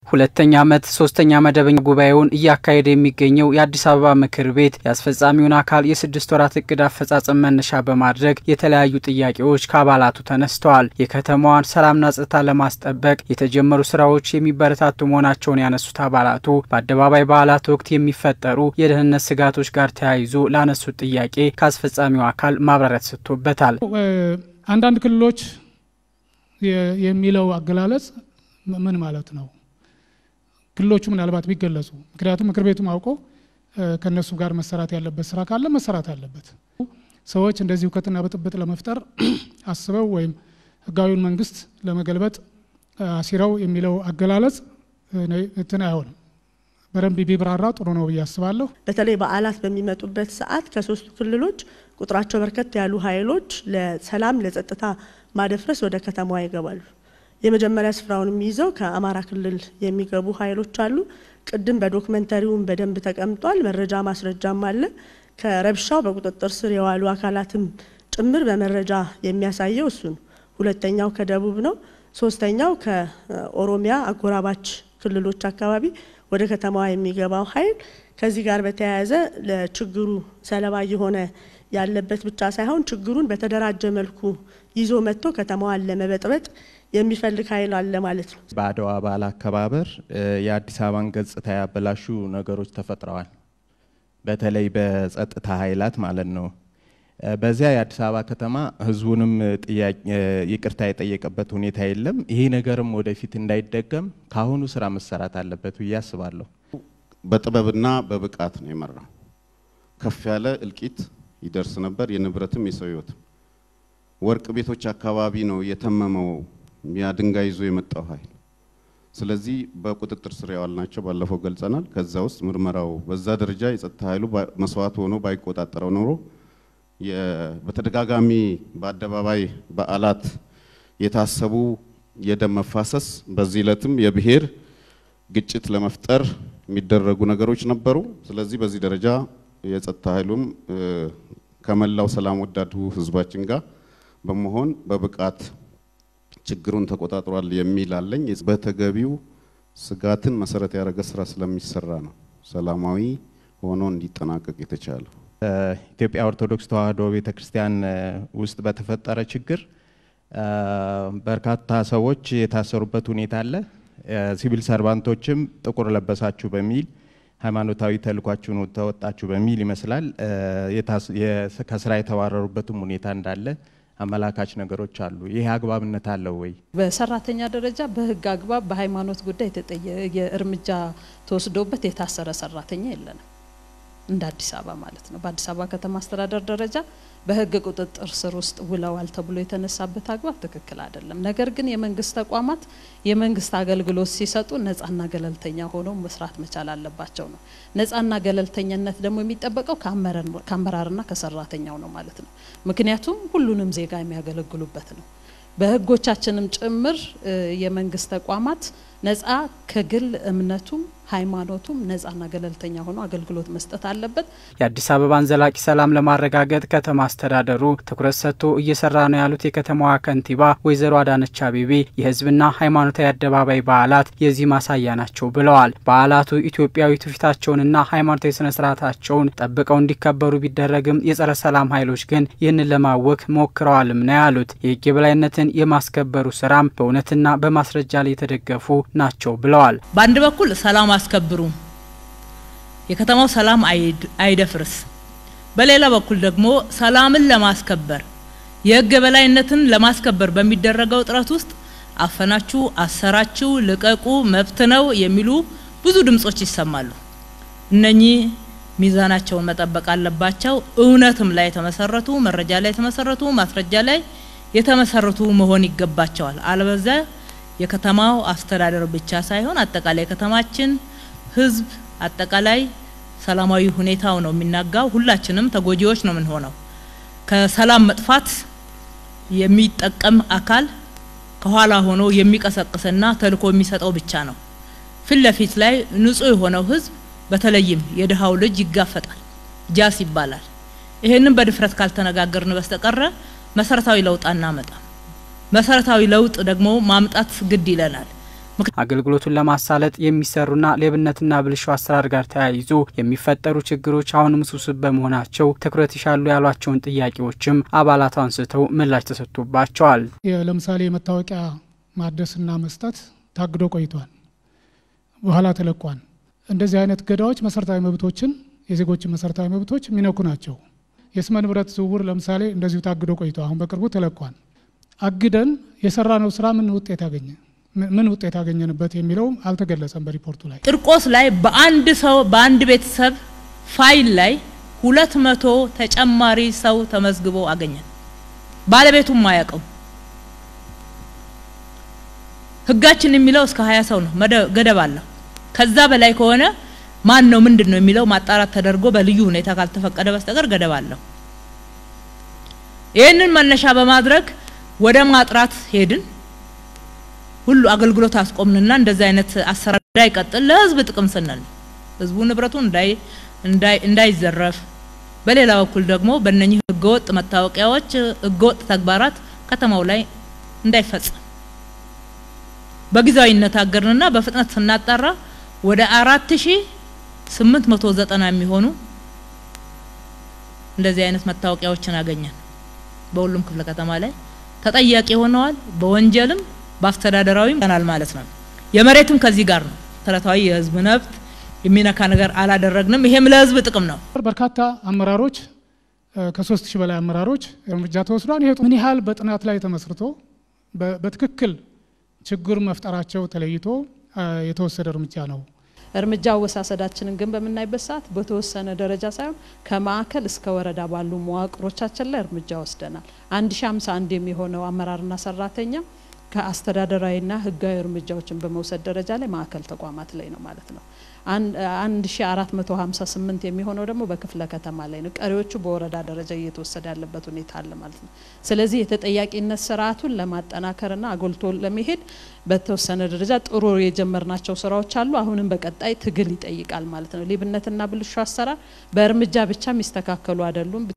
ሁለተኛ ዓመት ሶስተኛ መደበኛ ጉባኤውን እያካሄደ የሚገኘው የአዲስ አበባ ምክር ቤት የአስፈጻሚውን አካል የስድስት ወራት እቅድ አፈጻጸም መነሻ በማድረግ የተለያዩ ጥያቄዎች ከአባላቱ ተነስተዋል። የከተማዋን ሰላምና ጸጥታ ለማስጠበቅ የተጀመሩ ስራዎች የሚበረታቱ መሆናቸውን ያነሱት አባላቱ በአደባባይ በዓላት ወቅት የሚፈጠሩ የደህንነት ስጋቶች ጋር ተያይዞ ላነሱት ጥያቄ ከአስፈጻሚው አካል ማብራሪያ ተሰጥቶበታል። አንዳንድ ክልሎች የሚለው አገላለጽ ምን ማለት ነው? ክልሎቹ ምናልባት ቢገለጹ፣ ምክንያቱም ምክር ቤቱም አውቆ ከእነሱ ጋር መሰራት ያለበት ስራ ካለ መሰራት አለበት። ሰዎች እንደዚህ እውከትና ብጥብጥ ለመፍጠር አስበው ወይም ህጋዊውን መንግስት ለመገልበጥ አሲረው የሚለው አገላለጽ እንትን አይሆንም። በደንብ ቢብራራ ጥሩ ነው ብዬ አስባለሁ። በተለይ በዓላት በሚመጡበት ሰዓት ከሶስቱ ክልሎች ቁጥራቸው በርከት ያሉ ኃይሎች ለሰላም ለጸጥታ ማደፍረስ ወደ ከተማዋ ይገባሉ። የመጀመሪያ ስፍራውን የሚይዘው ከአማራ ክልል የሚገቡ ኃይሎች አሉ። ቅድም በዶክመንተሪውም በደንብ ተቀምጧል። መረጃ ማስረጃም አለ። ከረብሻው በቁጥጥር ስር የዋሉ አካላትም ጭምር በመረጃ የሚያሳየው እሱ ነው። ሁለተኛው ከደቡብ ነው። ሶስተኛው ከኦሮሚያ አጎራባች ክልሎች አካባቢ ወደ ከተማዋ የሚገባው ኃይል ከዚህ ጋር በተያያዘ ለችግሩ ሰለባ እየሆነ ያለበት ብቻ ሳይሆን ችግሩን በተደራጀ መልኩ ይዞ መጥቶ ከተማዋን ለመበጥበጥ የሚፈልግ ኃይል አለ ማለት ነው። በአድዋ በዓል አከባበር የአዲስ አበባን ገጽታ ያበላሹ ነገሮች ተፈጥረዋል። በተለይ በጸጥታ ኃይላት ማለት ነው። በዚያ የአዲስ አበባ ከተማ ህዝቡንም ይቅርታ የጠየቀበት ሁኔታ የለም። ይሄ ነገርም ወደፊት እንዳይደገም ከአሁኑ ስራ መሰራት አለበት ብዬ አስባለሁ። በጥበብና በብቃት ነው የመራው። ከፍ ያለ እልቂት ይደርስ ነበር፣ የንብረትም የሰው ህይወትም። ወርቅ ቤቶች አካባቢ ነው የተመመው ያ ድንጋይ ይዞ የመጣው ኃይል። ስለዚህ በቁጥጥር ስር ያዋልናቸው ባለፈው ገልጸናል። ከዛ ውስጥ ምርመራው በዛ ደረጃ የጸጥታ ኃይሉ መስዋዕት ሆኖ ባይቆጣጠረው ኖሮ በተደጋጋሚ በአደባባይ በዓላት የታሰቡ የደም መፋሰስ በዚህ ዕለትም የብሔር ግጭት ለመፍጠር የሚደረጉ ነገሮች ነበሩ። ስለዚህ በዚህ ደረጃ የጸጥታ ኃይሉም ከመላው ሰላም ወዳዱ ህዝባችን ጋር በመሆን በብቃት ችግሩን ተቆጣጥሯል የሚል አለኝ። በተገቢው ስጋትን መሰረት ያደረገ ስራ ስለሚሰራ ነው ሰላማዊ ሆኖ እንዲጠናቀቅ የተቻለው። ኢትዮጵያ ኦርቶዶክስ ተዋሕዶ ቤተክርስቲያን ውስጥ በተፈጠረ ችግር በርካታ ሰዎች የታሰሩበት ሁኔታ አለ። ሲቪል ሰርቫንቶችም ጥቁር ለበሳችሁ በሚል ሃይማኖታዊ ተልኳችሁን ተወጣችሁ በሚል ይመስላል ከስራ የተባረሩበትም ሁኔታ እንዳለ አመላካች ነገሮች አሉ። ይህ አግባብነት አለው ወይ? በሰራተኛ ደረጃ በህግ አግባብ በሃይማኖት ጉዳይ የእርምጃ ተወስዶበት የታሰረ ሰራተኛ የለንም እንደ አዲስ አበባ ማለት ነው። በአዲስ አበባ ከተማ አስተዳደር ደረጃ በህግ ቁጥጥር ስር ውስጥ ውለዋል ተብሎ የተነሳበት አግባብ ትክክል አይደለም። ነገር ግን የመንግስት ተቋማት የመንግስት አገልግሎት ሲሰጡ ነጻና ገለልተኛ ሆነው መስራት መቻል አለባቸው ነው። ነጻና ገለልተኝነት ደግሞ የሚጠበቀው ከአመራርና ከሰራተኛው ነው ማለት ነው። ምክንያቱም ሁሉንም ዜጋ የሚያገለግሉበት ነው። በህጎቻችንም ጭምር የመንግስት ተቋማት ነጻ ከግል እምነቱም ሃይማኖቱም ነጻና ገለልተኛ ሆኖ አገልግሎት መስጠት አለበት። የአዲስ አበባን ዘላቂ ሰላም ለማረጋገጥ ከተማ አስተዳደሩ ትኩረት ሰጥቶ እየሰራ ነው ያሉት የከተማዋ ከንቲባ ወይዘሮ አዳነች አቤቤ የህዝብና ሃይማኖታዊ አደባባይ በዓላት የዚህ ማሳያ ናቸው ብለዋል። በዓላቱ ኢትዮጵያዊ ትውፊታቸውንና ሃይማኖታዊ ስነ ስርዓታቸውን ጠብቀው እንዲከበሩ ቢደረግም የጸረ ሰላም ኃይሎች ግን ይህንን ለማወክ ሞክረዋልም ነው ያሉት። የህግ የበላይነትን የማስከበሩ ስራም በእውነትና በማስረጃ ላይ የተደገፉ ናቸው ብለዋል። በአንድ በኩል ሰላም አስከብሩ፣ የከተማው ሰላም አይደፍርስ። በሌላ በኩል ደግሞ ሰላምን ለማስከበር የህግ የበላይነትን ለማስከበር በሚደረገው ጥረት ውስጥ አፈናችሁ፣ አሰራችሁ፣ ልቀቁ፣ መብት ነው የሚሉ ብዙ ድምጾች ይሰማሉ። እነኚህ ሚዛናቸውን መጠበቅ አለባቸው። እውነትም ላይ የተመሰረቱ መረጃ ላይ የተመሰረቱ ማስረጃ ላይ የተመሰረቱ መሆን ይገባቸዋል። አለበዚያ የከተማው አስተዳደር ብቻ ሳይሆን አጠቃላይ ከተማችን ህዝብ አጠቃላይ ሰላማዊ ሁኔታው ነው የሚናጋው። ሁላችንም ተጎጂዎች ነው የምንሆነው። ከሰላም መጥፋት የሚጠቀም አካል ከኋላ ሆኖ የሚቀሰቅስና ተልኮ የሚሰጠው ብቻ ነው። ፊት ለፊት ላይ ንጹህ የሆነው ህዝብ በተለይም የድሃው ልጅ ይጋፈጣል፣ ጃስ ይባላል። ይሄንን በድፍረት ካልተነጋገርን በስተቀረ መሰረታዊ ለውጥ አናመጣም። መሰረታዊ ለውጥ ደግሞ ማምጣት ግድ ይለናል። አገልግሎቱን ለማሳለጥ የሚሰሩና ሌብነትና ብልሹ አሰራር ጋር ተያይዞ የሚፈጠሩ ችግሮች አሁንም ውስብስብ በመሆናቸው ትኩረት ይሻሉ ያሏቸውን ጥያቄዎችም አባላቱ አንስተው ምላሽ ተሰጥቶባቸዋል። ለምሳሌ የመታወቂያ ማደስና መስጠት ታግዶ ቆይቷል፣ በኋላ ተለቋል። እንደዚህ አይነት ገዳዎች መሰረታዊ መብቶችን የዜጎችን መሰረታዊ መብቶች የሚነኩ ናቸው። የስመ ንብረት ዝውውር ለምሳሌ እንደዚሁ ታግዶ ቆይቶ አሁን በቅርቡ ተለቋል። አግደን የሰራነው ስራ ምን ውጤት ያገኘ ምን ውጤት ያገኘንበት የሚለው አልተገለጸም በሪፖርቱ ላይ። ቂርቆስ ላይ በአንድ ሰው በአንድ ቤተሰብ ፋይል ላይ ሁለት መቶ ተጨማሪ ሰው ተመዝግቦ አገኘን። ባለቤቱም አያውቀው። ህጋችን የሚለው እስከ ሀያ ሰው ነው፣ ገደብ አለው። ከዛ በላይ ከሆነ ማን ነው ምንድን ነው የሚለው ማጣራት ተደርጎ በልዩ ሁኔታ ካልተፈቀደ በስተቀር ገደብ አለው። ይህንን መነሻ በማድረግ ወደ ማጥራት ሄድን። ሁሉ አገልግሎት አስቆምንና እንደዚህ አይነት አሰራር እንዳይቀጥል ለህዝብ ጥቅም ስንል ህዝቡ ንብረቱ እንዳይ እንዳይዘረፍ፣ በሌላ በኩል ደግሞ በእነኚህ ህገወጥ መታወቂያዎች ህገወጥ ተግባራት ከተማው ላይ እንዳይፈጸም በጊዜያዊነት አገርንና በፍጥነት ስናጣራ ወደ አራት ሺ ስምንት መቶ ዘጠና የሚሆኑ እንደዚህ አይነት መታወቂያዎችን አገኘን። በሁሉም ክፍለ ከተማ ላይ ተጠያቂ ሆነዋል። በወንጀልም በአስተዳደራዊም ይሆናል ማለት ነው። የመሬትም ከዚህ ጋር ነው። መሰረታዊ የህዝብ መብት የሚነካ ነገር አላደረግንም። ይሄም ለህዝብ ጥቅም ነው። በርካታ አመራሮች ከሶስት ሺህ በላይ አመራሮች እርምጃ ተወስዷል። ይሄ ምን ያህል በጥናት ላይ ተመስርቶ በትክክል ችግር መፍጠራቸው ተለይቶ የተወሰደ እርምጃ ነው። እርምጃ አወሳሰዳችንን ግን በምናይበት ሰዓት በተወሰነ ደረጃ ሳይሆን ከማዕከል እስከ ወረዳ ባሉ መዋቅሮቻችን ላይ እርምጃ ወስደናል። አንድ ሺ ሀምሳ አንድ የሚሆነው አመራርና ሰራተኛ ከአስተዳደራዊና ህጋዊ እርምጃዎችን በመውሰድ ደረጃ ላይ ማዕከል ተቋማት ላይ ነው ማለት ነው። አንድ ሺ አራት መቶ ሀምሳ ስምንት የሚሆነው ደግሞ በክፍለ ከተማ ላይ ነው። ቀሪዎቹ በወረዳ ደረጃ እየተወሰደ ያለበት ሁኔታ አለ ማለት ነው። ስለዚህ የተጠያቂነት ስርዓቱን ለማጠናከርና አጎልቶ ለመሄድ በተወሰነ ደረጃ ጥሩ የጀመርናቸው ስራዎች አሉ። አሁንም በቀጣይ ትግል ይጠይቃል ማለት ነው። ሌብነትና ብልሹ አሰራር በእርምጃ ብቻ የሚስተካከሉ አይደሉም።